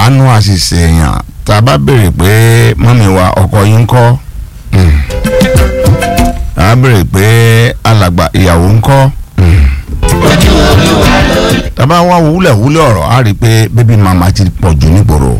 àánú àṣìṣe èèyàn tá a bá béèrè pé mọ́mí wa ọkọ yín ń kọ́ mm. tá a béèrè pé alàgbà ìyàwó ń kọ́ mm. tá a bá wá wúlẹ̀wúlẹ̀ ọ̀rọ̀ á rí i pé bébí màmá ti pọ̀ jù nígboro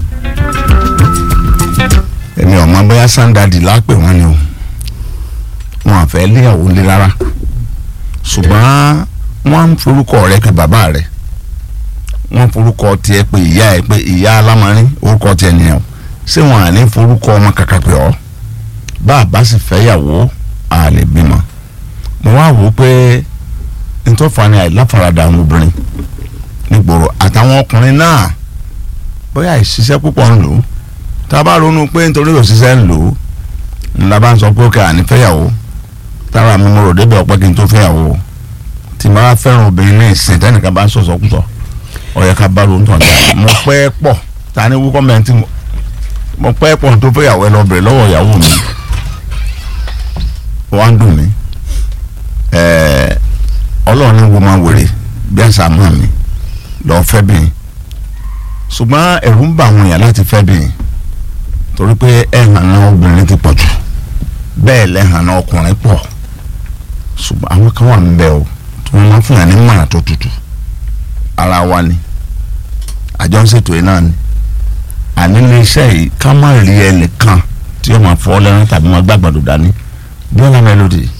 èmi ò mọ bóyá sandadi lápè wọn ni o wọn àfẹ́ léyàwó lé rárá ṣùgbọ́n wọ́n ń forúkọ rẹ pé bàbá rẹ wọ́n forúkọ tiẹ̀ pé ìyá ẹ pé ìyá alámarin orúkọ tiẹ̀ nìyẹn o ṣé wọn à ní forúkọ ọmọ kàkà pé ọ bá a bá sì fẹ́ yàwó a lè bímọ mo wá wò ó pé ntọ́fà ni àìláfaradà àwọn obìnrin nígboro àtàwọn ọkùnrin náà bóyá ìṣiṣẹ́ púpọ̀ ń lò ó tá a bá ronú pé nítorí òṣìṣẹ́ ń lò ó ńlá bá ń sọ pé ó kẹ́ àní fẹ́yàwó tára mi mo rò débẹ̀ ọ̀pẹ́ kí n tó fẹ́yàwó tí mo bá fẹ́ràn obìnrin ní ìsìn tẹ́nìkan bá ń sọ̀sọ̀ kútọ̀ ọ̀yẹ́ ká bá ronú tàn dá mo pẹ́ pọ̀ ta ni wúkọ́ mẹ́ntì mo pẹ́ pọ̀ tó fẹ́yàwó ẹ lọ bẹ̀rẹ̀ lọ́wọ́ ìyàwó mi wọ́n á dùn mí ẹ̀ẹ́ ọlọ́run ní wo máa wèrè bí àṣà mọ́ mi lọ́ọ́ fẹ́ bìín ṣùgbọ́n ẹ̀rù ń bà àwọn èèyàn láti fẹ́ bìín torí pé ẹ̀hàn náà obìnrin ti pọ̀ jù bẹ́ẹ̀ lẹ́hàn náà ọkùnrin pọ̀ ṣùgbọ́n àwọn kan wà ń bẹ o tí wọ́n máa ń fún yàn ní mọ̀ràn tó tutù ara wa ni àjọ ń ṣètò yìí náà ni àní ilé iṣẹ́ yìí ká má rí ẹnìkan tí yóò máa fọ́ lẹ́rìn tàbí máa gbàgbọ́dọ̀ dání Bíọ́lá Melody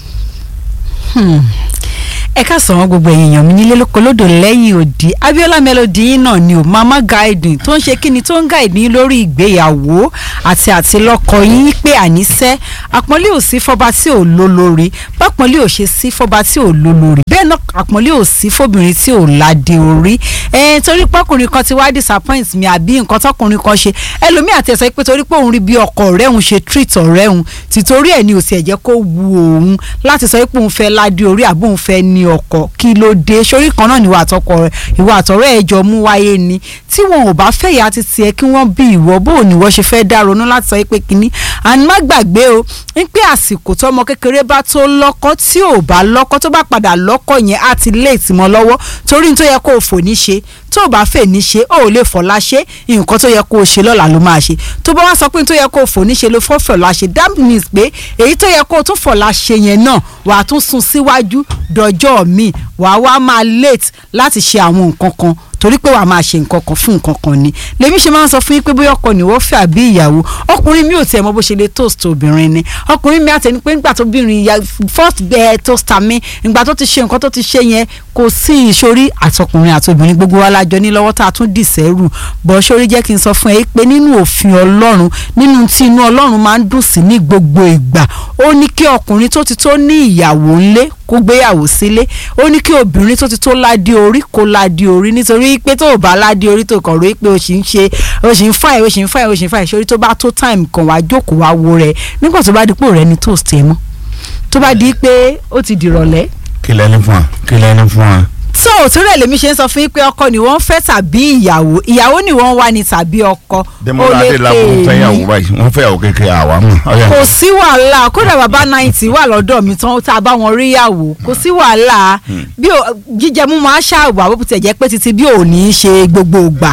ẹ káàsán wọn gbogbo èèyàn mi nílé lóko lódò lẹ́yìn òdì Abíọ́lá Melody yín náà ni ò mama guiding tó ń ṣe kíni tó ń guide yín lórí ìgbéyàwó àti àtilọ́kọ yín pé àníṣẹ́ àpọ́nlé ò sí fọba tí ò lólórí bápọ́nlé ò ṣe sí fọba tí ò lólórí bẹ́ẹ̀ náà àpọ́nlé ò sí fóbìnrin tí ò ládé orí ẹ̀ torí pọ́kùnrin kan ti wá disappoint mi àbí nǹkan tọkùnrin kan ṣe ẹlòmíì àti ẹ̀sọ́ pé torí pé òun rí bí ọkọ ọ̀rẹ́ òun ṣe treat ọ̀rẹ́ òun tìtorí ẹ̀ ni ò sì ẹ̀jẹ̀ kó wu òun láti sọ pé òun fẹ́ ládé orí àbí òun fẹ́ ní ọkọ kí ló dé sórí kan náà ni ìwà àtọkọ rẹ ìwà àtọ̀rẹ́ ẹ jọ mú wáyé ni tí wọn ò bá fẹ́ ìyá ti tiẹ̀ kí wọ́n bí ìwọ bó ò ní wọ́n ṣe fẹ́ dá ronú láti sọ pé kínní àní má gbàgbé o ń pé àsìkò tọmọ kékeré bá tó lọ́kọ tí ò bá lọ́kọ tó bá padà lọ́kọ yẹn á ti lé ìtìmọ̀ lọ́wọ́ torí ní tó yẹ kó o fò ní ṣe tó o bá fẹ́ ní ṣe ó lè fọlá ṣe nǹkan tó yẹ kó o ṣe lọ́la ló máa ṣe tó bá wá sọ pé ní tó yẹ kó o fò ní ṣe ló fọ́ fọlá ṣe that means pé èyí tó yẹ kó o tún fọlá ṣe yẹn náà wà á tún sún síwájú dọjọ́ míì wà á wá máa late láti ṣe àwọn nǹkan kan torí pé wàá máa ṣe nǹkan kan fún nǹkan kan ni lèmi ṣe máa ń sọ fún yín pé bóyá ọkọ ni wọ́n fẹ́ àbí ìyàwó ọkùnrin mi ò tiẹ̀ mọ bó ṣe lè toast obìnrin ni ọkùnrin mi àtẹni pé nígbà tó bìnrin ya first bẹ́ẹ̀ toaster mi ìgbà tó ti ṣe nǹkan tó ti ṣe yẹn kò sí ìṣorí àtọkùnrin àtobìnrin gbogbo wa lájọ ní lọ́wọ́ tá a tún dì sẹ́rù bọ́ sórí jẹ́ kí n sọ fún ẹ pé nínú òfin ọlọ́run nínú tí inú ọlọ́run máa ń dùn sí ní gbogbo ìgbà ó ní kí ọkùnrin tó ti tó ní ìyàwó ńlé kó gbéyàwó sílé ó ní kí obìnrin tó ti tó ládé orí kó ládé orí nítorí pé tó o bá ládé orí tó kàn rí pé o sì ń ṣe o sì ń fà ẹ o sì ń fà ẹ o sì ń fà ẹ sórí tó bá tó time kan wá jókòó wá wo rẹ nígbà tó bá di pé òrẹ́ ni toast ẹ mọ́ tó bá di pé ó ti dìrọ̀lẹ́ kí lẹ́ni fún wa kí lẹ́ni fún wa. so òtún rẹ̀ lèmi ṣe ń sọ fún yín pé ọkọ ni wọ́n fẹ́ tàbí ìyàwó ìyàwó ni wọ́n wá ní tàbí ọkọ Dẹ́mọ́lá Adélábù fẹ́yàwó báyìí wọ́n fẹ́yàwó kékeré àwa mọ̀. ọ̀yà. kò sí wàhálà kódà bàbá náìtì wà lọ́dọ̀ mi tán tá a bá wọn rí yàwó kò sí wàhálà bí o- jíjẹ mú máa ṣàwà bó tiẹ̀ jẹ́ pé títí bí ò ní í ṣe gbogbo ìgbà.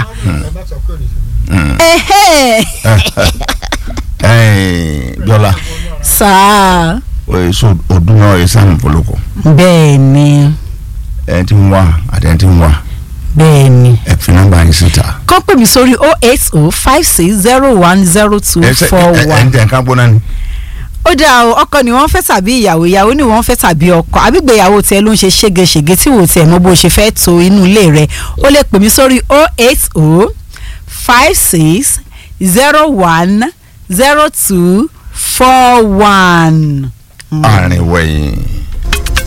Ẹhẹ́. Ẹ̀ẹ́n, Bíọ́lá sáà èso ọdún náà ẹ̀ sáà nìfọlọ́kọ bẹ́ẹ̀ ni ẹ̀ ti ń wá àti ẹ̀ ti ń wá bẹ́ẹ̀ ni. ẹ̀ fi nọ́mbà yín síta. kọ́ pè mí sórí oh eight oh five six zero one zero two ẹ̀ ṣe four ẹ̀ ẹ̀ ń one. tẹ̀ ká gbóná ni. ó dáa o ọkọ ni wọ́n fẹ́ tàbí ìyàwó ìyàwó ni wọ́n fẹ́ tàbí ọkọ àbígbéyàwó tiẹ̀ ló ń ṣe ségesège tí wò tiẹ̀ mọ bó ṣe fẹ́ to inú ilé rẹ̀ ó lè pè mí sórí oh eight oh five six zero one zero two four one. àárín wẹ̀yìn